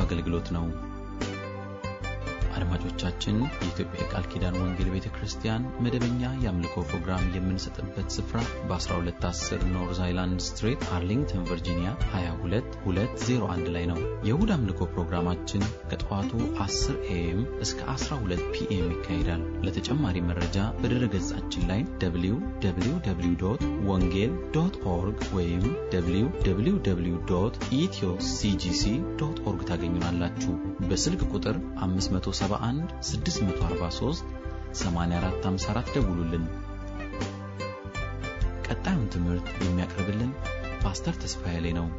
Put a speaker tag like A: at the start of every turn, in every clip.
A: አገልግሎት ነው። አድማጮቻችን፣ የኢትዮጵያ የቃል ኪዳን ወንጌል ቤተ ክርስቲያን መደበኛ የአምልኮ ፕሮግራም የምንሰጥበት ስፍራ በ1210 ኖርዝ አይላንድ ስትሬት አርሊንግተን ቨርጂኒያ 22201 ላይ ነው። የእሁድ አምልኮ ፕሮግራማችን ከጠዋቱ 10 ኤኤም እስከ 12 ፒኤም ይካሄዳል። ለተጨማሪ መረጃ በድረ ገጻችን ላይ www ወንጌል ዶት ኦርግ ወይም www ኢትዮ ሲጂሲ ዶት ኦርግ ታገኙናላችሁ። በስልክ ቁጥር 571 643 8454 ደውሉልን። ቀጣዩን ትምህርት የሚያቀርብልን ፓስተር ተስፋዬ ላይ ነው።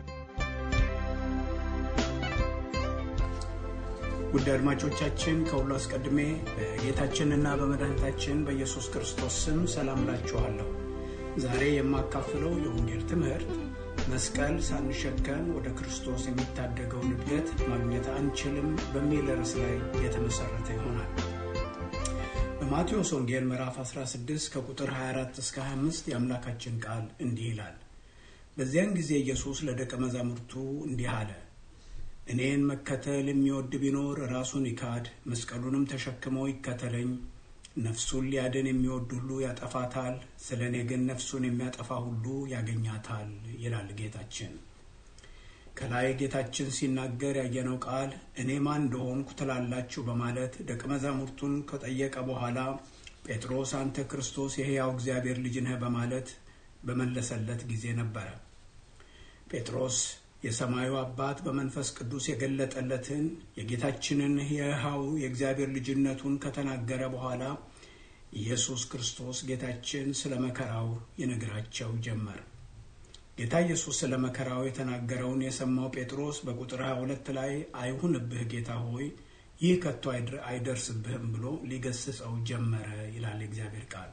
B: ውድ አድማጮቻችን ከሁሉ አስቀድሜ በጌታችንና በመድኃኒታችን በኢየሱስ ክርስቶስ ስም ሰላም ላችኋለሁ። ዛሬ የማካፍለው የወንጌል ትምህርት መስቀል ሳንሸከም ወደ ክርስቶስ የሚታደገውን እድገት ማግኘት አንችልም በሚል ርዕስ ላይ የተመሰረተ ይሆናል። በማቴዎስ ወንጌል ምዕራፍ 16 ከቁጥር 24 እስከ 25 የአምላካችን ቃል እንዲህ ይላል። በዚያን ጊዜ ኢየሱስ ለደቀ መዛሙርቱ እንዲህ አለ እኔን መከተል የሚወድ ቢኖር ራሱን ይካድ፣ መስቀሉንም ተሸክመው ይከተለኝ። ነፍሱን ሊያድን የሚወድ ሁሉ ያጠፋታል፣ ስለ እኔ ግን ነፍሱን የሚያጠፋ ሁሉ ያገኛታል ይላል ጌታችን። ከላይ ጌታችን ሲናገር ያየነው ቃል እኔ ማን እንደሆንኩ ትላላችሁ በማለት ደቀ መዛሙርቱን ከጠየቀ በኋላ ጴጥሮስ አንተ ክርስቶስ የሕያው እግዚአብሔር ልጅ ነህ በማለት በመለሰለት ጊዜ ነበረ። ጴጥሮስ የሰማዩ አባት በመንፈስ ቅዱስ የገለጠለትን የጌታችንን የሕያው የእግዚአብሔር ልጅነቱን ከተናገረ በኋላ ኢየሱስ ክርስቶስ ጌታችን ስለ መከራው ይነግራቸው ጀመር። ጌታ ኢየሱስ ስለ መከራው የተናገረውን የሰማው ጴጥሮስ በቁጥር 22 ላይ አይሁንብህ ጌታ ሆይ ይህ ከቶ አይደርስብህም ብሎ ሊገስጸው ጀመረ ይላል የእግዚአብሔር ቃል።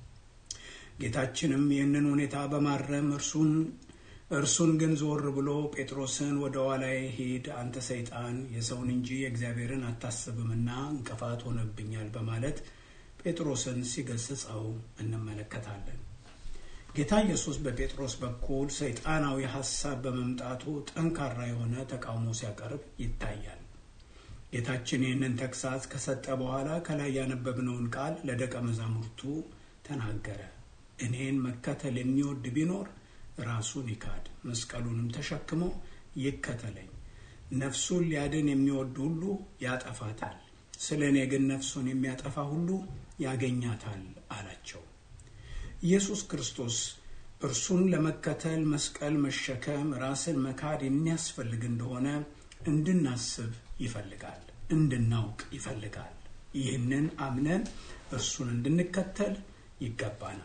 B: ጌታችንም ይህንን ሁኔታ በማረም እርሱን እርሱን ግን ዞር ብሎ ጴጥሮስን ወደ ኋላዬ ሂድ አንተ ሰይጣን የሰውን እንጂ የእግዚአብሔርን አታስብምና እንቅፋት ሆነብኛል በማለት ጴጥሮስን ሲገስጸው እንመለከታለን። ጌታ ኢየሱስ በጴጥሮስ በኩል ሰይጣናዊ ሐሳብ በመምጣቱ ጠንካራ የሆነ ተቃውሞ ሲያቀርብ ይታያል። ጌታችን ይህንን ተግሳጽ ከሰጠ በኋላ ከላይ ያነበብነውን ቃል ለደቀ መዛሙርቱ ተናገረ። እኔን መከተል የሚወድ ቢኖር ራሱን ይካድ፣ መስቀሉንም ተሸክሞ ይከተለኝ። ነፍሱን ሊያድን የሚወድ ሁሉ ያጠፋታል፣ ስለ እኔ ግን ነፍሱን የሚያጠፋ ሁሉ ያገኛታል አላቸው። ኢየሱስ ክርስቶስ እርሱን ለመከተል መስቀል መሸከም፣ ራስን መካድ የሚያስፈልግ እንደሆነ እንድናስብ ይፈልጋል፣ እንድናውቅ ይፈልጋል። ይህንን አምነን እርሱን እንድንከተል ይገባናል።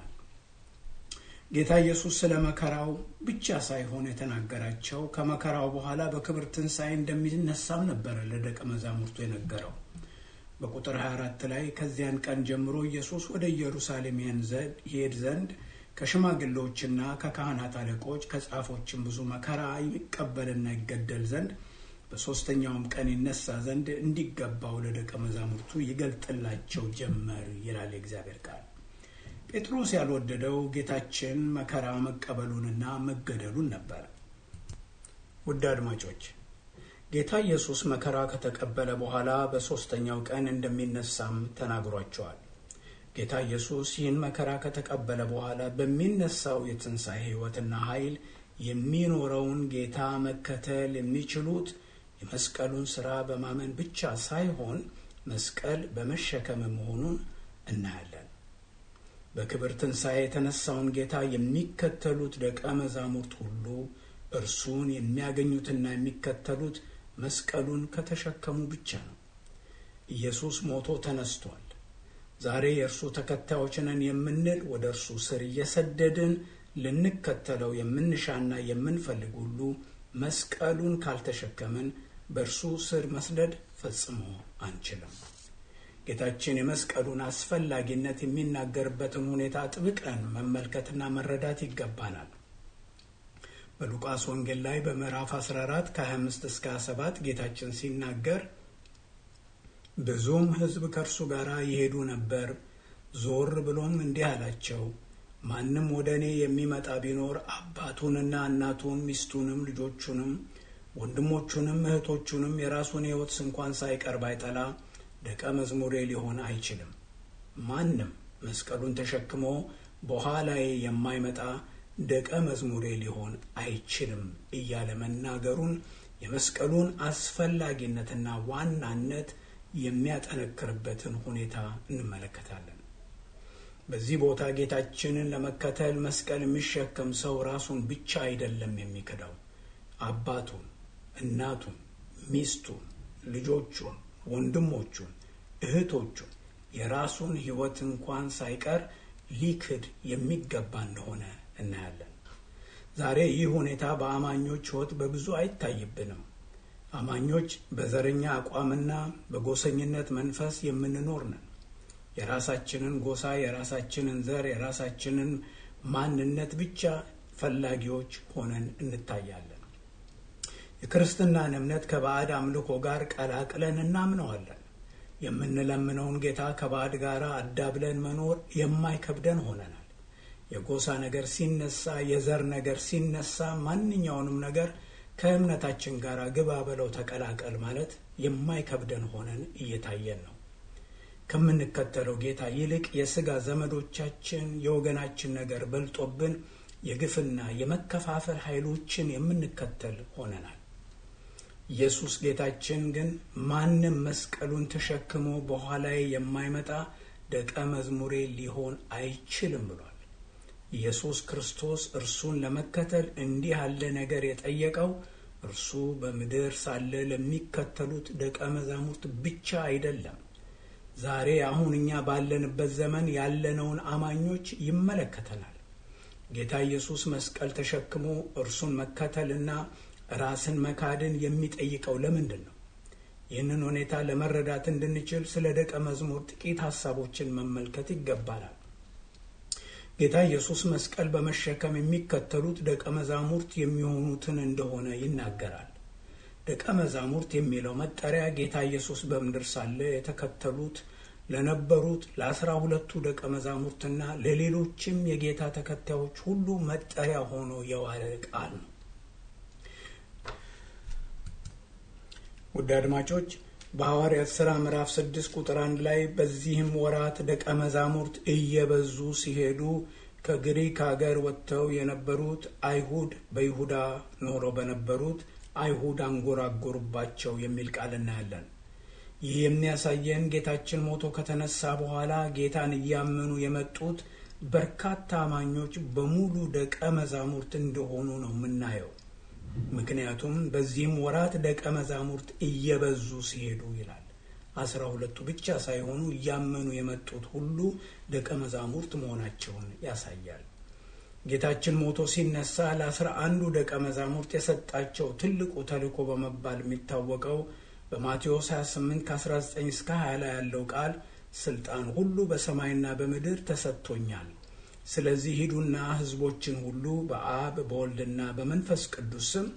B: ጌታ ኢየሱስ ስለ መከራው ብቻ ሳይሆን የተናገራቸው ከመከራው በኋላ በክብር ትንሣኤ እንደሚነሳም ነበረ ለደቀ መዛሙርቱ የነገረው። በቁጥር 24 ላይ ከዚያን ቀን ጀምሮ ኢየሱስ ወደ ኢየሩሳሌም ይሄድ ዘንድ ከሽማግሌዎችና ከካህናት አለቆች ከጻፎችም ብዙ መከራ ይቀበልና ይገደል ዘንድ በሦስተኛውም ቀን ይነሳ ዘንድ እንዲገባው ለደቀ መዛሙርቱ ይገልጥላቸው ጀመር ይላል የእግዚአብሔር ቃል። ጴጥሮስ ያልወደደው ጌታችን መከራ መቀበሉንና መገደሉን ነበር። ውድ አድማጮች ጌታ ኢየሱስ መከራ ከተቀበለ በኋላ በሦስተኛው ቀን እንደሚነሳም ተናግሯቸዋል። ጌታ ኢየሱስ ይህን መከራ ከተቀበለ በኋላ በሚነሳው የትንሣኤ ሕይወትና ኃይል የሚኖረውን ጌታ መከተል የሚችሉት የመስቀሉን ሥራ በማመን ብቻ ሳይሆን መስቀል በመሸከም መሆኑን እናያለን። በክብር ትንሣኤ የተነሳውን ጌታ የሚከተሉት ደቀ መዛሙርት ሁሉ እርሱን የሚያገኙትና የሚከተሉት መስቀሉን ከተሸከሙ ብቻ ነው። ኢየሱስ ሞቶ ተነስቷል። ዛሬ የእርሱ ተከታዮች ነን የምንል ወደ እርሱ ስር እየሰደድን ልንከተለው የምንሻና የምንፈልግ ሁሉ መስቀሉን ካልተሸከምን በእርሱ ስር መስደድ ፈጽሞ አንችልም። ጌታችን የመስቀሉን አስፈላጊነት የሚናገርበትን ሁኔታ ጥብቀን መመልከትና መረዳት ይገባናል። በሉቃስ ወንጌል ላይ በምዕራፍ 14 ከ25 እስከ 27 ጌታችን ሲናገር ብዙም ሕዝብ ከእርሱ ጋር ይሄዱ ነበር። ዞር ብሎም እንዲህ አላቸው፣ ማንም ወደ እኔ የሚመጣ ቢኖር አባቱንና እናቱን ሚስቱንም ልጆቹንም ወንድሞቹንም እህቶቹንም የራሱን ሕይወት እንኳን ሳይቀር ባይጠላ ደቀ መዝሙሬ ሊሆን አይችልም። ማንም መስቀሉን ተሸክሞ በኋላዬ የማይመጣ ደቀ መዝሙሬ ሊሆን አይችልም እያለ መናገሩን የመስቀሉን አስፈላጊነትና ዋናነት የሚያጠነክርበትን ሁኔታ እንመለከታለን። በዚህ ቦታ ጌታችንን ለመከተል መስቀል የሚሸከም ሰው ራሱን ብቻ አይደለም የሚክደው፣ አባቱን፣ እናቱን፣ ሚስቱን፣ ልጆቹን፣ ወንድሞቹን፣ እህቶቹን የራሱን ሕይወት እንኳን ሳይቀር ሊክድ የሚገባ እንደሆነ እናያለን። ዛሬ ይህ ሁኔታ በአማኞች ሕይወት በብዙ አይታይብንም። አማኞች በዘረኛ አቋምና በጎሰኝነት መንፈስ የምንኖር ነን። የራሳችንን ጎሳ፣ የራሳችንን ዘር፣ የራሳችንን ማንነት ብቻ ፈላጊዎች ሆነን እንታያለን። የክርስትናን እምነት ከባዕድ አምልኮ ጋር ቀላቅለን እናምነዋለን። የምንለምነውን ጌታ ከባዕድ ጋር አዳብለን መኖር የማይከብደን ሆነናል። የጎሳ ነገር ሲነሳ፣ የዘር ነገር ሲነሳ፣ ማንኛውንም ነገር ከእምነታችን ጋር ግባ በለው ተቀላቀል ማለት የማይከብደን ሆነን እየታየን ነው። ከምንከተለው ጌታ ይልቅ የሥጋ ዘመዶቻችን የወገናችን ነገር በልጦብን የግፍና የመከፋፈል ኃይሎችን የምንከተል ሆነናል። ኢየሱስ ጌታችን ግን ማንም መስቀሉን ተሸክሞ በኋላዬ የማይመጣ ደቀ መዝሙሬ ሊሆን አይችልም ብሏል። ኢየሱስ ክርስቶስ እርሱን ለመከተል እንዲህ ያለ ነገር የጠየቀው እርሱ በምድር ሳለ ለሚከተሉት ደቀ መዛሙርት ብቻ አይደለም። ዛሬ አሁን እኛ ባለንበት ዘመን ያለነውን አማኞች ይመለከተናል። ጌታ ኢየሱስ መስቀል ተሸክሞ እርሱን መከተልና ራስን መካድን የሚጠይቀው ለምንድን ነው? ይህንን ሁኔታ ለመረዳት እንድንችል ስለ ደቀ መዝሙር ጥቂት ሀሳቦችን መመልከት ይገባናል። ጌታ ኢየሱስ መስቀል በመሸከም የሚከተሉት ደቀ መዛሙርት የሚሆኑትን እንደሆነ ይናገራል። ደቀ መዛሙርት የሚለው መጠሪያ ጌታ ኢየሱስ በምድር ሳለ የተከተሉት ለነበሩት ለአስራ ሁለቱ ደቀ መዛሙርትና ለሌሎችም የጌታ ተከታዮች ሁሉ መጠሪያ ሆኖ የዋለ ቃል ነው። ውድ አድማጮች በሐዋርያት ሥራ ምዕራፍ ስድስት ቁጥር አንድ ላይ በዚህም ወራት ደቀ መዛሙርት እየበዙ ሲሄዱ ከግሪክ አገር ወጥተው የነበሩት አይሁድ በይሁዳ ኖረው በነበሩት አይሁድ አንጎራጎሩባቸው የሚል ቃል እናያለን። ይህ የሚያሳየን ጌታችን ሞቶ ከተነሳ በኋላ ጌታን እያመኑ የመጡት በርካታ አማኞች በሙሉ ደቀ መዛሙርት እንደሆኑ ነው የምናየው። ምክንያቱም በዚህም ወራት ደቀ መዛሙርት እየበዙ ሲሄዱ ይላል። አስራ ሁለቱ ብቻ ሳይሆኑ እያመኑ የመጡት ሁሉ ደቀ መዛሙርት መሆናቸውን ያሳያል። ጌታችን ሞቶ ሲነሳ ለአስራ አንዱ ደቀ መዛሙርት የሰጣቸው ትልቁ ተልእኮ በመባል የሚታወቀው በማቴዎስ 28 ከ19 እስከ 20 ላይ ያለው ቃል ስልጣን ሁሉ በሰማይና በምድር ተሰጥቶኛል ስለዚህ ሂዱና ሕዝቦችን ሁሉ በአብ በወልድና በመንፈስ ቅዱስ ስም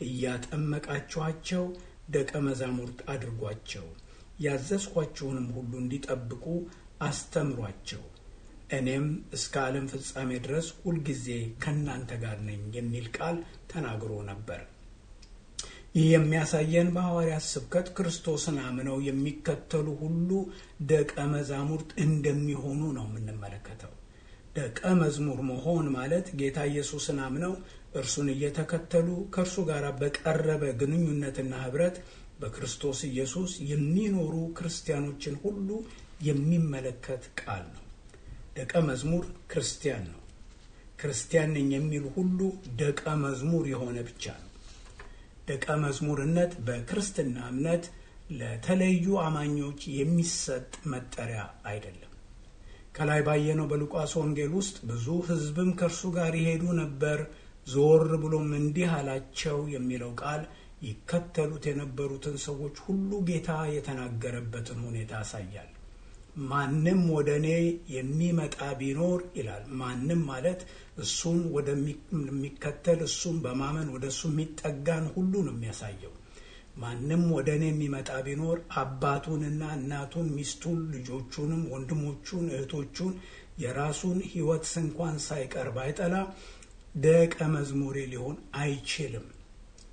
B: እያጠመቃችኋቸው ደቀ መዛሙርት አድርጓቸው፣ ያዘዝኳችሁንም ሁሉ እንዲጠብቁ አስተምሯቸው፣ እኔም እስከ ዓለም ፍጻሜ ድረስ ሁልጊዜ ከእናንተ ጋር ነኝ የሚል ቃል ተናግሮ ነበር። ይህ የሚያሳየን በሐዋርያት ስብከት ክርስቶስን አምነው የሚከተሉ ሁሉ ደቀ መዛሙርት እንደሚሆኑ ነው የምንመለከተው። ደቀ መዝሙር መሆን ማለት ጌታ ኢየሱስን አምነው እርሱን እየተከተሉ ከእርሱ ጋር በቀረበ ግንኙነትና ኅብረት በክርስቶስ ኢየሱስ የሚኖሩ ክርስቲያኖችን ሁሉ የሚመለከት ቃል ነው። ደቀ መዝሙር ክርስቲያን ነው። ክርስቲያን ነኝ የሚል ሁሉ ደቀ መዝሙር የሆነ ብቻ ነው። ደቀ መዝሙርነት በክርስትና እምነት ለተለዩ አማኞች የሚሰጥ መጠሪያ አይደለም። ከላይ ባየነው በሉቃስ ወንጌል ውስጥ ብዙ ሕዝብም ከእርሱ ጋር ይሄዱ ነበር፣ ዞር ብሎም እንዲህ አላቸው የሚለው ቃል ይከተሉት የነበሩትን ሰዎች ሁሉ ጌታ የተናገረበትን ሁኔታ ያሳያል። ማንም ወደ እኔ የሚመጣ ቢኖር ይላል። ማንም ማለት እሱን ወደሚከተል እሱን በማመን ወደ እሱ የሚጠጋን ሁሉ ነው የሚያሳየው። ማንም ወደ እኔ የሚመጣ ቢኖር አባቱንና እናቱን፣ ሚስቱን፣ ልጆቹንም፣ ወንድሞቹን፣ እህቶቹን የራሱን ሕይወት እንኳን ሳይቀር ባይጠላ ደቀ መዝሙሬ ሊሆን አይችልም።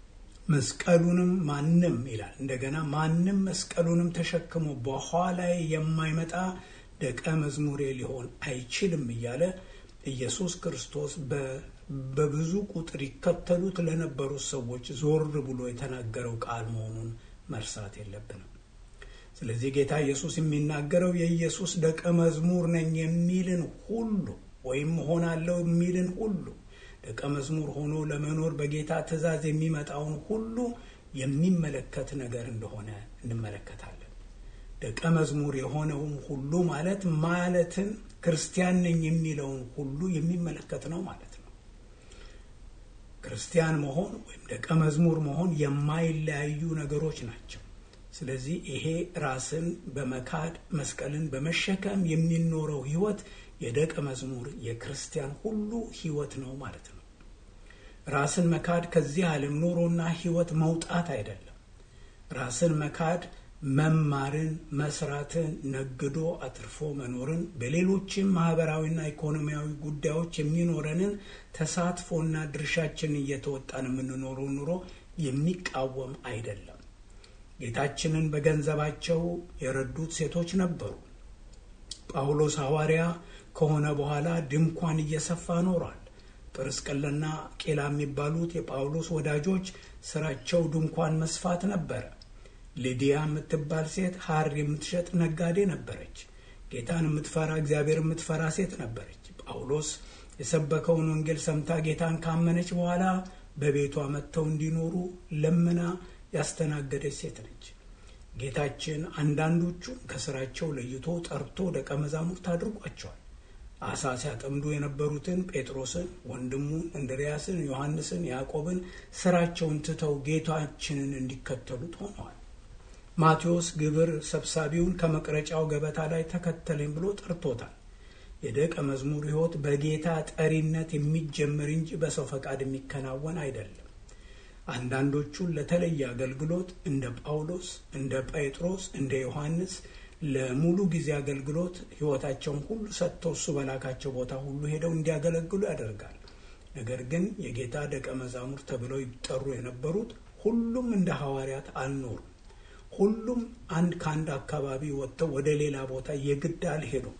B: መስቀሉንም ማንም ይላል እንደገና ማንም መስቀሉንም ተሸክሞ በኋላዬ የማይመጣ ደቀ መዝሙሬ ሊሆን አይችልም እያለ ኢየሱስ ክርስቶስ በብዙ ቁጥር ይከተሉት ለነበሩት ሰዎች ዞር ብሎ የተናገረው ቃል መሆኑን መርሳት የለብንም። ስለዚህ ጌታ ኢየሱስ የሚናገረው የኢየሱስ ደቀ መዝሙር ነኝ የሚልን ሁሉ ወይም ሆናለሁ የሚልን ሁሉ ደቀ መዝሙር ሆኖ ለመኖር በጌታ ትእዛዝ የሚመጣውን ሁሉ የሚመለከት ነገር እንደሆነ እንመለከታለን። ደቀ መዝሙር የሆነውን ሁሉ ማለት ማለትን ክርስቲያን ነኝ የሚለውን ሁሉ የሚመለከት ነው ማለት ነው። ክርስቲያን መሆን ወይም ደቀ መዝሙር መሆን የማይለያዩ ነገሮች ናቸው። ስለዚህ ይሄ ራስን በመካድ መስቀልን በመሸከም የሚኖረው ሕይወት የደቀ መዝሙር የክርስቲያን ሁሉ ሕይወት ነው ማለት ነው። ራስን መካድ ከዚህ ዓለም ኑሮና ሕይወት መውጣት አይደለም። ራስን መካድ መማርን፣ መስራትን፣ ነግዶ አትርፎ መኖርን፣ በሌሎችም ማህበራዊና ኢኮኖሚያዊ ጉዳዮች የሚኖረንን ተሳትፎና ድርሻችንን እየተወጣን የምንኖረው ኑሮ የሚቃወም አይደለም። ጌታችንን በገንዘባቸው የረዱት ሴቶች ነበሩ። ጳውሎስ ሐዋርያ ከሆነ በኋላ ድንኳን እየሰፋ ኖሯል። ጵርስቅላና ቄላ የሚባሉት የጳውሎስ ወዳጆች ስራቸው ድንኳን መስፋት ነበረ። ሊዲያ የምትባል ሴት ሐር የምትሸጥ ነጋዴ ነበረች። ጌታን የምትፈራ እግዚአብሔር የምትፈራ ሴት ነበረች። ጳውሎስ የሰበከውን ወንጌል ሰምታ ጌታን ካመነች በኋላ በቤቷ መጥተው እንዲኖሩ ለምና ያስተናገደች ሴት ነች። ጌታችን አንዳንዶቹን ከስራቸው ለይቶ ጠርቶ ደቀ መዛሙርት አድርጓቸዋል። አሳ ሲያጠምዱ የነበሩትን ጴጥሮስን፣ ወንድሙን እንድርያስን፣ ዮሐንስን፣ ያዕቆብን ስራቸውን ትተው ጌታችንን እንዲከተሉት ሆነዋል። ማቴዎስ ግብር ሰብሳቢውን ከመቅረጫው ገበታ ላይ ተከተለኝ ብሎ ጠርቶታል። የደቀ መዝሙር ሕይወት በጌታ ጠሪነት የሚጀምር እንጂ በሰው ፈቃድ የሚከናወን አይደለም። አንዳንዶቹን ለተለየ አገልግሎት እንደ ጳውሎስ፣ እንደ ጴጥሮስ፣ እንደ ዮሐንስ ለሙሉ ጊዜ አገልግሎት ሕይወታቸውን ሁሉ ሰጥተው እሱ በላካቸው ቦታ ሁሉ ሄደው እንዲያገለግሉ ያደርጋል። ነገር ግን የጌታ ደቀ መዛሙርት ተብለው ይጠሩ የነበሩት ሁሉም እንደ ሐዋርያት አልኖሩም። ሁሉም አንድ ከአንድ አካባቢ ወጥተው ወደ ሌላ ቦታ የግድ አልሄዱም።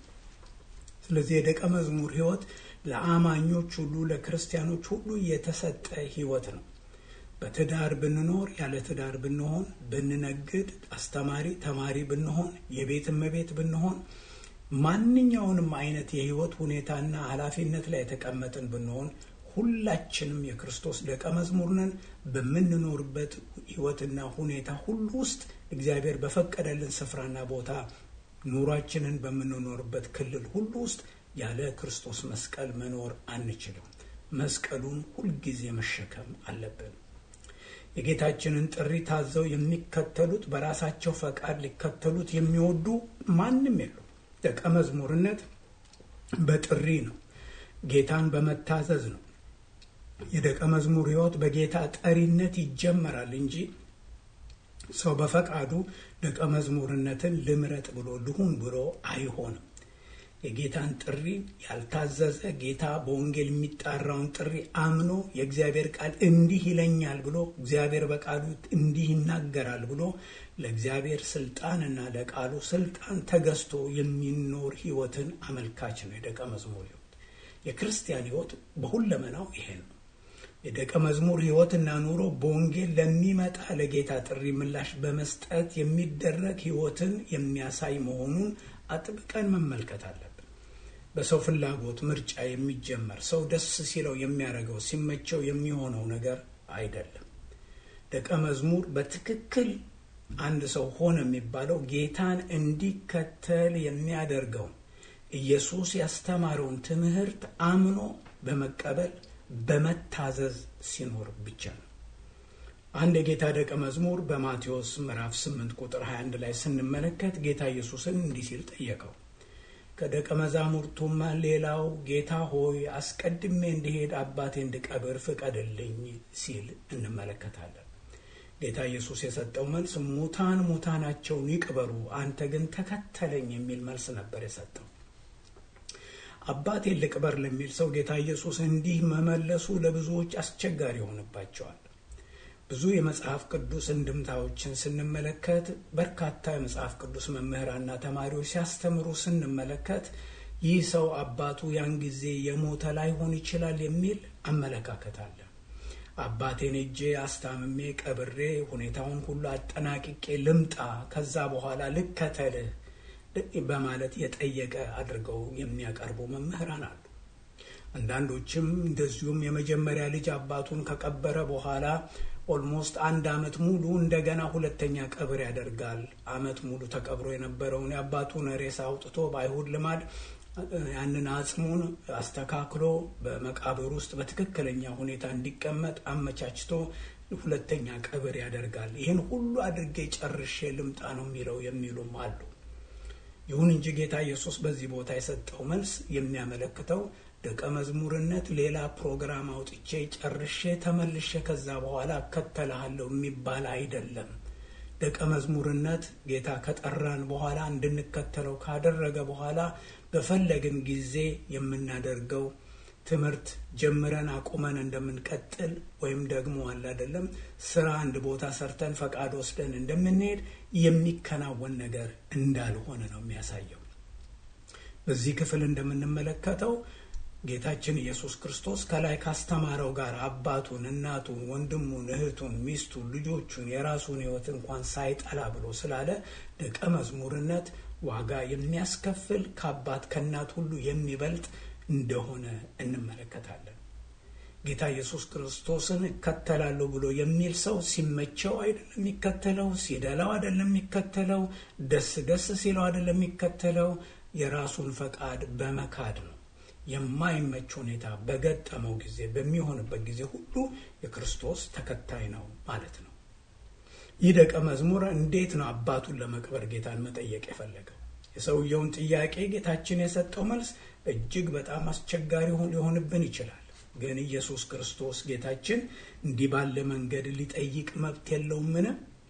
B: ስለዚህ የደቀ መዝሙር ሕይወት ለአማኞች ሁሉ ለክርስቲያኖች ሁሉ የተሰጠ ሕይወት ነው። በትዳር ብንኖር ያለ ትዳር ብንሆን፣ ብንነግድ፣ አስተማሪ ተማሪ ብንሆን፣ የቤት እመቤት ብንሆን፣ ማንኛውንም አይነት የሕይወት ሁኔታና ኃላፊነት ላይ የተቀመጥን ብንሆን ሁላችንም የክርስቶስ ደቀ መዝሙር ነን። በምንኖርበት ሕይወትና ሁኔታ ሁሉ ውስጥ እግዚአብሔር በፈቀደልን ስፍራና ቦታ ኑሯችንን በምንኖርበት ክልል ሁሉ ውስጥ ያለ ክርስቶስ መስቀል መኖር አንችልም። መስቀሉን ሁልጊዜ መሸከም አለብን። የጌታችንን ጥሪ ታዘው የሚከተሉት በራሳቸው ፈቃድ ሊከተሉት የሚወዱ ማንም የሉ። ደቀ መዝሙርነት በጥሪ ነው። ጌታን በመታዘዝ ነው። የደቀ መዝሙር ሕይወት በጌታ ጠሪነት ይጀመራል እንጂ ሰው በፈቃዱ ደቀ መዝሙርነትን ልምረጥ ብሎ ልሁን ብሎ አይሆንም። የጌታን ጥሪ ያልታዘዘ ጌታ በወንጌል የሚጣራውን ጥሪ አምኖ የእግዚአብሔር ቃል እንዲህ ይለኛል ብሎ እግዚአብሔር በቃሉ እንዲህ ይናገራል ብሎ ለእግዚአብሔር ስልጣንና ለቃሉ ስልጣን ተገዝቶ የሚኖር ሕይወትን አመልካች ነው የደቀ መዝሙር ሕይወት። የክርስቲያን ሕይወት በሁለመናው ይሄ ነው። የደቀ መዝሙር ሕይወትና ኑሮ በወንጌል ለሚመጣ ለጌታ ጥሪ ምላሽ በመስጠት የሚደረግ ሕይወትን የሚያሳይ መሆኑን አጥብቀን መመልከት አለብን። በሰው ፍላጎት ምርጫ የሚጀመር ሰው ደስ ሲለው የሚያደርገው ሲመቸው የሚሆነው ነገር አይደለም። ደቀ መዝሙር በትክክል አንድ ሰው ሆነ የሚባለው ጌታን እንዲከተል የሚያደርገውን ኢየሱስ ያስተማረውን ትምህርት አምኖ በመቀበል በመታዘዝ ሲኖር ብቻ ነው። አንድ የጌታ ደቀ መዝሙር በማቴዎስ ምዕራፍ 8 ቁጥር 21 ላይ ስንመለከት ጌታ ኢየሱስን እንዲህ ሲል ጠየቀው። ከደቀ መዛሙርቱም ሌላው ጌታ ሆይ አስቀድሜ እንዲሄድ አባቴ እንድቀብር ፍቀድልኝ ሲል እንመለከታለን። ጌታ ኢየሱስ የሰጠው መልስ ሙታን ሙታናቸውን ይቅበሩ፣ አንተ ግን ተከተለኝ የሚል መልስ ነበር የሰጠው። አባቴን ልቅበር ለሚል ሰው ጌታ ኢየሱስ እንዲህ መመለሱ ለብዙዎች አስቸጋሪ ይሆንባቸዋል። ብዙ የመጽሐፍ ቅዱስ እንድምታዎችን ስንመለከት በርካታ የመጽሐፍ ቅዱስ መምህራንና ተማሪዎች ሲያስተምሩ ስንመለከት ይህ ሰው አባቱ ያን ጊዜ የሞተ ላይሆን ይችላል የሚል አመለካከት አለ። አባቴን እጄ አስታምሜ ቀብሬ ሁኔታውን ሁሉ አጠናቅቄ ልምጣ፣ ከዛ በኋላ ልከተልህ በማለት የጠየቀ አድርገው የሚያቀርቡ መምህራን አሉ። አንዳንዶችም እንደዚሁም የመጀመሪያ ልጅ አባቱን ከቀበረ በኋላ ኦልሞስት አንድ አመት ሙሉ እንደገና ሁለተኛ ቀብር ያደርጋል። አመት ሙሉ ተቀብሮ የነበረውን የአባቱን ሬሳ አውጥቶ በአይሁድ ልማድ ያንን አጽሙን አስተካክሎ በመቃብር ውስጥ በትክክለኛ ሁኔታ እንዲቀመጥ አመቻችቶ ሁለተኛ ቀብር ያደርጋል። ይህን ሁሉ አድርጌ ጨርሼ ልምጣ ነው የሚለው የሚሉም አሉ። ይሁን እንጂ ጌታ ኢየሱስ በዚህ ቦታ የሰጠው መልስ የሚያመለክተው ደቀ መዝሙርነት ሌላ ፕሮግራም አውጥቼ ጨርሼ ተመልሼ ከዛ በኋላ እከተልሃለሁ የሚባል አይደለም። ደቀ መዝሙርነት ጌታ ከጠራን በኋላ እንድንከተለው ካደረገ በኋላ በፈለግን ጊዜ የምናደርገው ትምህርት ጀምረን አቁመን እንደምንቀጥል ወይም ደግሞ አለ አይደለም ስራ አንድ ቦታ ሰርተን ፈቃድ ወስደን እንደምንሄድ የሚከናወን ነገር እንዳልሆነ ነው የሚያሳየው። በዚህ ክፍል እንደምንመለከተው ጌታችን ኢየሱስ ክርስቶስ ከላይ ካስተማረው ጋር አባቱን፣ እናቱን፣ ወንድሙን፣ እህቱን፣ ሚስቱን፣ ልጆቹን የራሱን ሕይወት እንኳን ሳይጠላ ብሎ ስላለ ደቀ መዝሙርነት ዋጋ የሚያስከፍል ከአባት ከእናት ሁሉ የሚበልጥ እንደሆነ እንመለከታለን። ጌታ ኢየሱስ ክርስቶስን እከተላለሁ ብሎ የሚል ሰው ሲመቸው አይደለም የሚከተለው፣ ሲደላው አይደለም የሚከተለው፣ ደስ ደስ ሲለው አይደለም የሚከተለው፣ የራሱን ፈቃድ በመካድ ነው። የማይመች ሁኔታ በገጠመው ጊዜ በሚሆንበት ጊዜ ሁሉ የክርስቶስ ተከታይ ነው ማለት ነው። ይህ ደቀ መዝሙር እንዴት ነው አባቱን ለመቅበር ጌታን መጠየቅ የፈለገው? የሰውየውን ጥያቄ ጌታችን የሰጠው መልስ እጅግ በጣም አስቸጋሪ ሊሆንብን ይችላል። ግን ኢየሱስ ክርስቶስ ጌታችን እንዲህ ባለ መንገድ ሊጠይቅ መብት የለውምን?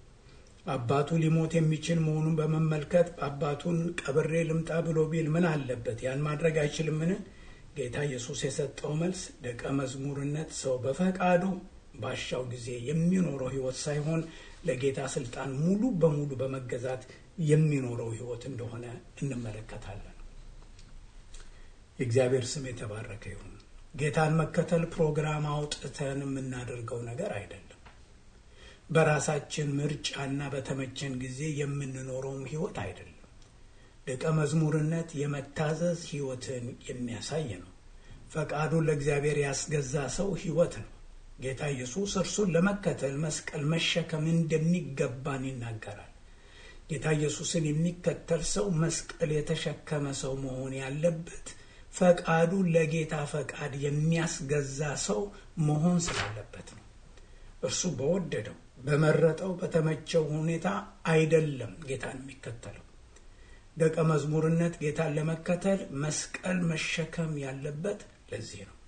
B: አባቱ ሊሞት የሚችል መሆኑን በመመልከት አባቱን ቀብሬ ልምጣ ብሎ ቢል ምን አለበት? ያን ማድረግ አይችልምን? ጌታ ኢየሱስ የሰጠው መልስ ደቀ መዝሙርነት ሰው በፈቃዱ ባሻው ጊዜ የሚኖረው ሕይወት ሳይሆን ለጌታ ስልጣን ሙሉ በሙሉ በመገዛት የሚኖረው ሕይወት እንደሆነ እንመለከታለን። የእግዚአብሔር ስም የተባረከ ይሁን። ጌታን መከተል ፕሮግራም አውጥተን የምናደርገው ነገር አይደለም። በራሳችን ምርጫና በተመቸን ጊዜ የምንኖረውም ሕይወት አይደለም። ደቀ መዝሙርነት የመታዘዝ ሕይወትን የሚያሳይ ነው። ፈቃዱን ለእግዚአብሔር ያስገዛ ሰው ሕይወት ነው። ጌታ ኢየሱስ እርሱን ለመከተል መስቀል መሸከም እንደሚገባን ይናገራል። ጌታ ኢየሱስን የሚከተል ሰው መስቀል የተሸከመ ሰው መሆን ያለበት ፈቃዱ ለጌታ ፈቃድ የሚያስገዛ ሰው መሆን ስላለበት ነው። እርሱ በወደደው በመረጠው በተመቸው ሁኔታ አይደለም ጌታን የሚከተለው። ደቀ መዝሙርነት ጌታን ለመከተል መስቀል መሸከም ያለበት ለዚህ ነው።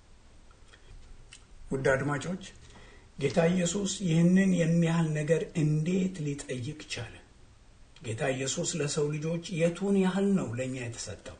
B: ውድ አድማጮች ጌታ ኢየሱስ ይህንን የሚያህል ነገር እንዴት ሊጠይቅ ቻለ? ጌታ ኢየሱስ ለሰው ልጆች የቱን ያህል ነው ለእኛ የተሰጠው?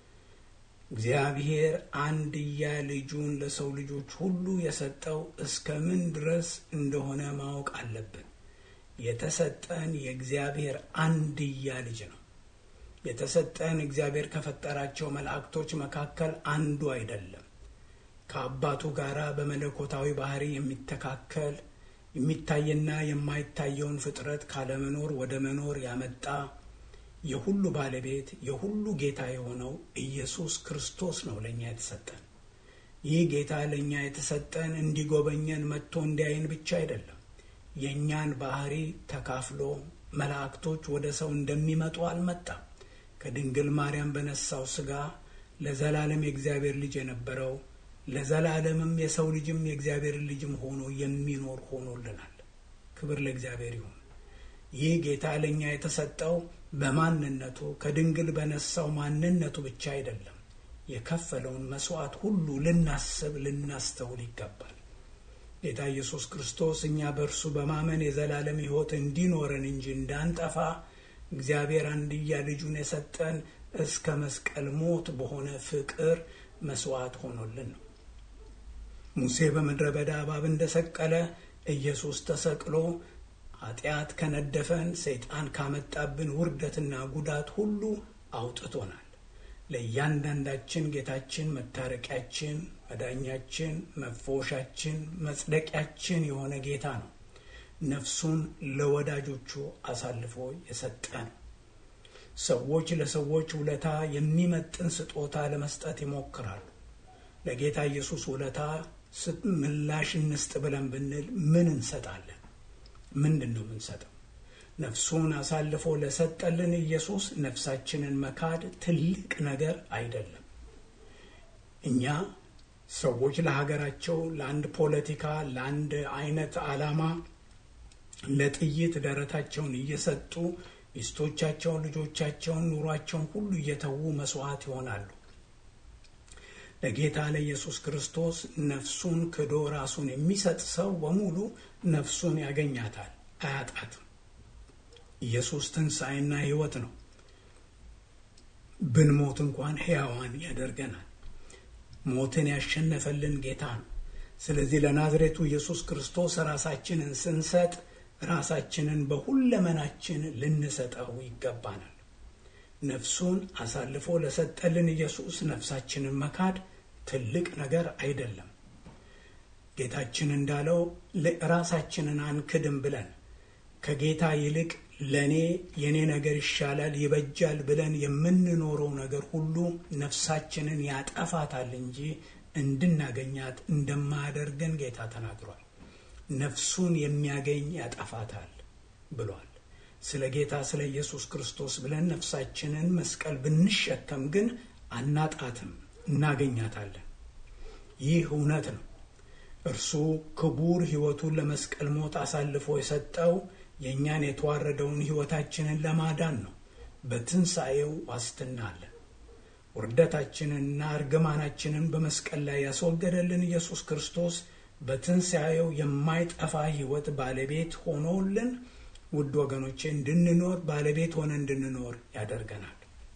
B: እግዚአብሔር አንድያ ልጁን ለሰው ልጆች ሁሉ የሰጠው እስከ ምን ድረስ እንደሆነ ማወቅ አለብን። የተሰጠን የእግዚአብሔር አንድያ ልጅ ነው። የተሰጠን እግዚአብሔር ከፈጠራቸው መላእክቶች መካከል አንዱ አይደለም። ከአባቱ ጋር በመለኮታዊ ባህሪ የሚተካከል የሚታይና የማይታየውን ፍጥረት ካለመኖር ወደ መኖር ያመጣ የሁሉ ባለቤት የሁሉ ጌታ የሆነው ኢየሱስ ክርስቶስ ነው ለእኛ የተሰጠን። ይህ ጌታ ለእኛ የተሰጠን እንዲጎበኘን መጥቶ እንዲያይን ብቻ አይደለም። የእኛን ባህሪ ተካፍሎ መላእክቶች ወደ ሰው እንደሚመጡ አልመጣም። ከድንግል ማርያም በነሳው ሥጋ ለዘላለም የእግዚአብሔር ልጅ የነበረው ለዘላለምም የሰው ልጅም የእግዚአብሔር ልጅም ሆኖ የሚኖር ሆኖልናል። ክብር ለእግዚአብሔር ይሁን። ይህ ጌታ ለእኛ የተሰጠው በማንነቱ ከድንግል በነሳው ማንነቱ ብቻ አይደለም። የከፈለውን መስዋዕት ሁሉ ልናስብ ልናስተውል ይገባል። ጌታ ኢየሱስ ክርስቶስ እኛ በእርሱ በማመን የዘላለም ሕይወት እንዲኖረን እንጂ እንዳንጠፋ እግዚአብሔር አንድያ ልጁን የሰጠን እስከ መስቀል ሞት በሆነ ፍቅር መስዋዕት ሆኖልን ነው። ሙሴ በምድረ በዳ እባብ እንደሰቀለ ኢየሱስ ተሰቅሎ ኃጢአት ከነደፈን ሰይጣን ካመጣብን ውርደትና ጉዳት ሁሉ አውጥቶናል። ለእያንዳንዳችን ጌታችን መታረቂያችን፣ መዳኛችን፣ መፈወሻችን፣ መጽደቂያችን የሆነ ጌታ ነው። ነፍሱን ለወዳጆቹ አሳልፎ የሰጠ ነው። ሰዎች ለሰዎች ውለታ የሚመጥን ስጦታ ለመስጠት ይሞክራሉ። ለጌታ ኢየሱስ ውለታ ምላሽ እንስጥ ብለን ብንል ምን እንሰጣለን? ምንድን ነው የምንሰጠው? ነፍሱን አሳልፎ ለሰጠልን ኢየሱስ ነፍሳችንን መካድ ትልቅ ነገር አይደለም። እኛ ሰዎች ለሀገራቸው፣ ለአንድ ፖለቲካ፣ ለአንድ አይነት ዓላማ ለጥይት ደረታቸውን እየሰጡ ሚስቶቻቸውን፣ ልጆቻቸውን፣ ኑሯቸውን ሁሉ እየተዉ መስዋዕት ይሆናሉ። ለጌታ ለኢየሱስ ክርስቶስ ነፍሱን ክዶ ራሱን የሚሰጥ ሰው በሙሉ ነፍሱን ያገኛታል፣ አያጣትም። ኢየሱስ ትንሣኤና ሕይወት ነው። ብንሞት እንኳን ሕያዋን ያደርገናል። ሞትን ያሸነፈልን ጌታ ነው። ስለዚህ ለናዝሬቱ ኢየሱስ ክርስቶስ ራሳችንን ስንሰጥ ራሳችንን በሁለመናችን ልንሰጠው ይገባናል። ነፍሱን አሳልፎ ለሰጠልን ኢየሱስ ነፍሳችንን መካድ ትልቅ ነገር አይደለም። ጌታችን እንዳለው ራሳችንን አንክድም ብለን ከጌታ ይልቅ ለእኔ የእኔ ነገር ይሻላል ይበጃል ብለን የምንኖረው ነገር ሁሉ ነፍሳችንን ያጠፋታል እንጂ እንድናገኛት እንደማያደርገን ጌታ ተናግሯል። ነፍሱን የሚያገኝ ያጠፋታል ብሏል። ስለ ጌታ ስለ ኢየሱስ ክርስቶስ ብለን ነፍሳችንን መስቀል ብንሸከም ግን አናጣትም፣ እናገኛታለን። ይህ እውነት ነው። እርሱ ክቡር ሕይወቱን ለመስቀል ሞት አሳልፎ የሰጠው የእኛን የተዋረደውን ሕይወታችንን ለማዳን ነው። በትንሣኤው ዋስትና አለን። ውርደታችንንና እርግማናችንን በመስቀል ላይ ያስወገደልን ኢየሱስ ክርስቶስ በትንሣኤው የማይጠፋ ሕይወት ባለቤት ሆኖልን ውድ ወገኖቼ እንድንኖር ባለቤት ሆነ እንድንኖር ያደርገናል።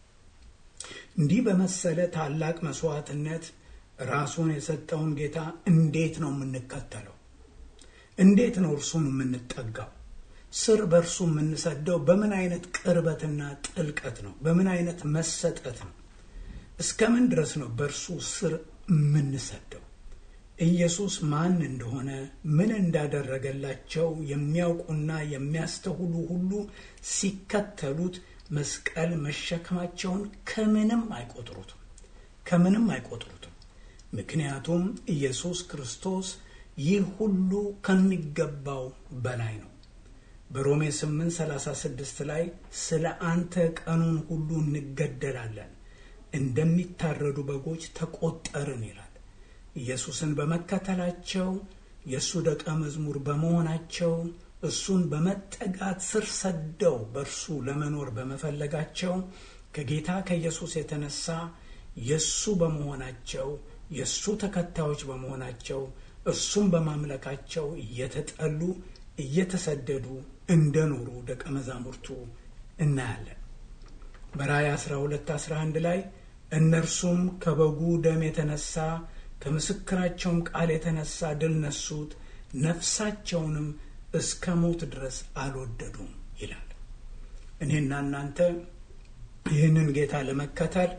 B: እንዲህ በመሰለ ታላቅ መስዋዕትነት ራሱን የሰጠውን ጌታ እንዴት ነው የምንከተለው? እንዴት ነው እርሱን የምንጠጋው? ስር በእርሱ የምንሰደው በምን አይነት ቅርበትና ጥልቀት ነው? በምን አይነት መሰጠት ነው? እስከ ምን ድረስ ነው በእርሱ ስር የምንሰደው? ኢየሱስ ማን እንደሆነ ምን እንዳደረገላቸው የሚያውቁና የሚያስተውሉ ሁሉ ሲከተሉት መስቀል መሸከማቸውን ከምንም አይቆጥሩትም፣ ከምንም አይቆጥሩትም። ምክንያቱም ኢየሱስ ክርስቶስ ይህ ሁሉ ከሚገባው በላይ ነው። በሮሜ 8:36 ላይ ስለ አንተ ቀኑን ሁሉ እንገደላለን፣ እንደሚታረዱ በጎች ተቆጠርን ይላል። ኢየሱስን በመከተላቸው የእሱ ደቀ መዝሙር በመሆናቸው እሱን በመጠጋት ስር ሰደው በእርሱ ለመኖር በመፈለጋቸው ከጌታ ከኢየሱስ የተነሳ የእሱ በመሆናቸው የእሱ ተከታዮች በመሆናቸው እሱን በማምለካቸው እየተጠሉ እየተሰደዱ እንደኖሩ ደቀ መዛሙርቱ እናያለን። በራእይ 12 11 ላይ እነርሱም ከበጉ ደም የተነሳ ከምስክራቸውም ቃል የተነሳ ድል ነሱት፣ ነፍሳቸውንም እስከ ሞት ድረስ አልወደዱም ይላል። እኔና እናንተ ይህንን ጌታ ለመከተል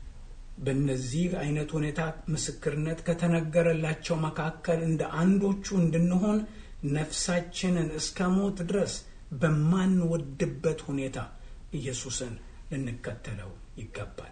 B: በእነዚህ አይነት ሁኔታ ምስክርነት ከተነገረላቸው መካከል እንደ አንዶቹ እንድንሆን ነፍሳችንን እስከ ሞት ድረስ በማንወድበት ሁኔታ ኢየሱስን ልንከተለው ይገባል።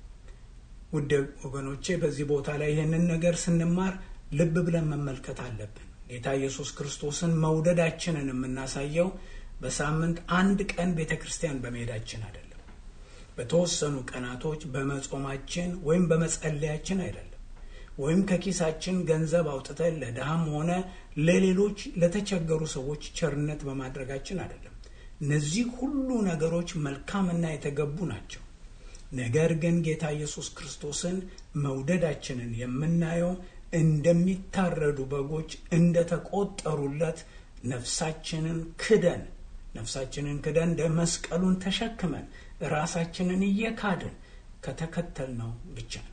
B: ውድ ወገኖቼ በዚህ ቦታ ላይ ይህንን ነገር ስንማር ልብ ብለን መመልከት አለብን። ጌታ ኢየሱስ ክርስቶስን መውደዳችንን የምናሳየው በሳምንት አንድ ቀን ቤተ ክርስቲያን በመሄዳችን አይደለም። በተወሰኑ ቀናቶች በመጾማችን ወይም በመጸለያችን አይደለም። ወይም ከኪሳችን ገንዘብ አውጥተን ለድሃም ሆነ ለሌሎች ለተቸገሩ ሰዎች ቸርነት በማድረጋችን አይደለም። እነዚህ ሁሉ ነገሮች መልካምና የተገቡ ናቸው። ነገር ግን ጌታ ኢየሱስ ክርስቶስን መውደዳችንን የምናየው እንደሚታረዱ በጎች እንደተቆጠሩለት ነፍሳችንን ክደን ነፍሳችንን ክደን መስቀሉን ተሸክመን ራሳችንን እየካድን ከተከተልነው ብቻ ነው።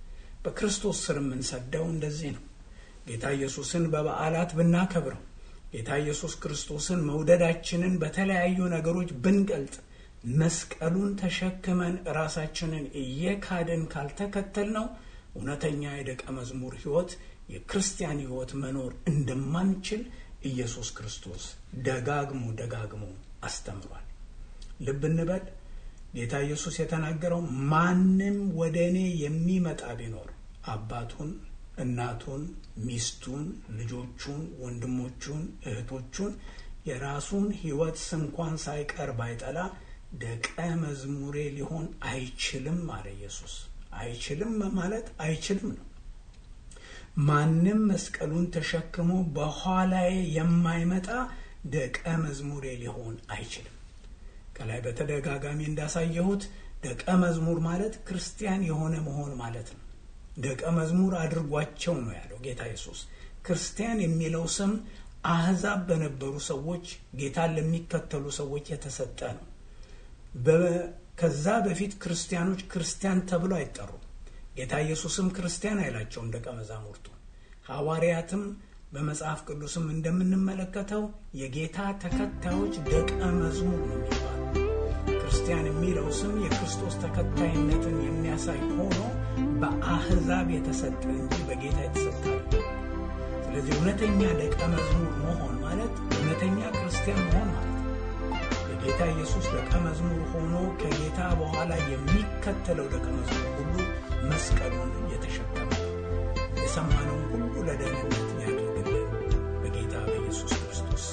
B: በክርስቶስ ስር የምንሰደው እንደዚህ ነው። ጌታ ኢየሱስን በበዓላት ብናከብረው፣ ጌታ ኢየሱስ ክርስቶስን መውደዳችንን በተለያዩ ነገሮች ብንገልጥ መስቀሉን ተሸክመን ራሳችንን እየካድን ካልተከተል ነው እውነተኛ የደቀ መዝሙር ሕይወት የክርስቲያን ሕይወት መኖር እንደማንችል ኢየሱስ ክርስቶስ ደጋግሞ ደጋግሞ አስተምሯል። ልብ እንበል። ጌታ ኢየሱስ የተናገረው ማንም ወደ እኔ የሚመጣ ቢኖር አባቱን፣ እናቱን፣ ሚስቱን፣ ልጆቹን፣ ወንድሞቹን፣ እህቶቹን የራሱን ሕይወት ስንኳን ሳይቀር ባይጠላ ደቀ መዝሙሬ ሊሆን አይችልም አለ ኢየሱስ። አይችልም ማለት አይችልም ነው። ማንም መስቀሉን ተሸክሞ በኋላዬ የማይመጣ ደቀ መዝሙሬ ሊሆን አይችልም። ከላይ በተደጋጋሚ እንዳሳየሁት ደቀ መዝሙር ማለት ክርስቲያን የሆነ መሆን ማለት ነው። ደቀ መዝሙር አድርጓቸው ነው ያለው ጌታ ኢየሱስ። ክርስቲያን የሚለው ስም አሕዛብ በነበሩ ሰዎች ጌታን ለሚከተሉ ሰዎች የተሰጠ ነው። ከዛ በፊት ክርስቲያኖች ክርስቲያን ተብሎ አይጠሩም። ጌታ ኢየሱስም ክርስቲያን አይላቸውም ደቀ መዛሙርቱ። ሐዋርያትም በመጽሐፍ ቅዱስም እንደምንመለከተው የጌታ ተከታዮች ደቀ መዝሙር ነው የሚባሉ። ክርስቲያን የሚለው ስም የክርስቶስ ተከታይነትን የሚያሳይ ሆኖ በአሕዛብ የተሰጠ እንጂ በጌታ የተሰጠ ስለዚህ እውነተኛ ደቀ መዝሙር መሆን ማለት እውነተኛ ክርስቲያን መሆን ማለት ነው። የጌታ ኢየሱስ ደቀ መዝሙር ሆኖ ከጌታ በኋላ የሚከተለው ደቀ መዝሙር ሁሉ መስቀሉን የተሸከመ የሰማነውን ሁሉ ለደህንነት ያድርግልን በጌታ በኢየሱስ ክርስቶስ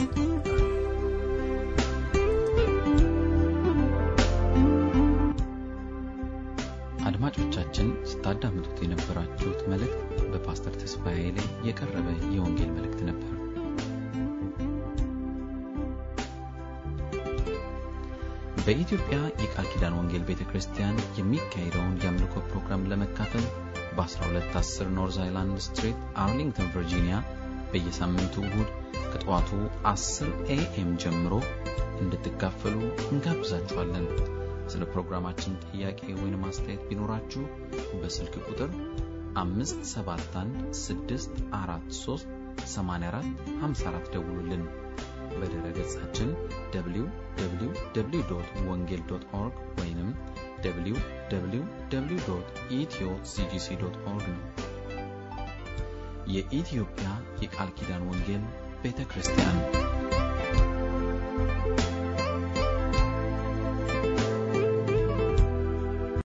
A: አድማጮቻችን ስታዳምጡት የነበራችሁት መልእክት በፓስተር ተስፋዬ ላይ የቀረበ የወንጌል መልእክት ነበር። በኢትዮጵያ የቃል ኪዳን ወንጌል ቤተ ክርስቲያን የሚካሄደውን የአምልኮ ፕሮግራም ለመካፈል በ1210 ኖርዝ አይላንድ ስትሪት አርሊንግተን ቨርጂኒያ በየሳምንቱ እሁድ ከጠዋቱ 10 ኤኤም ጀምሮ እንድትካፈሉ እንጋብዛችኋለን። ስለ ፕሮግራማችን ጥያቄ ወይም አስተያየት ቢኖራችሁ በስልክ ቁጥር 571 ደውሉልን። በድረ ገጻችን www ወንጌል ኦርግ ወይም www ኢትዮ ሲጂሲ ኦርግ ነው። የኢትዮጵያ የቃል ኪዳን ወንጌል ቤተ ክርስቲያን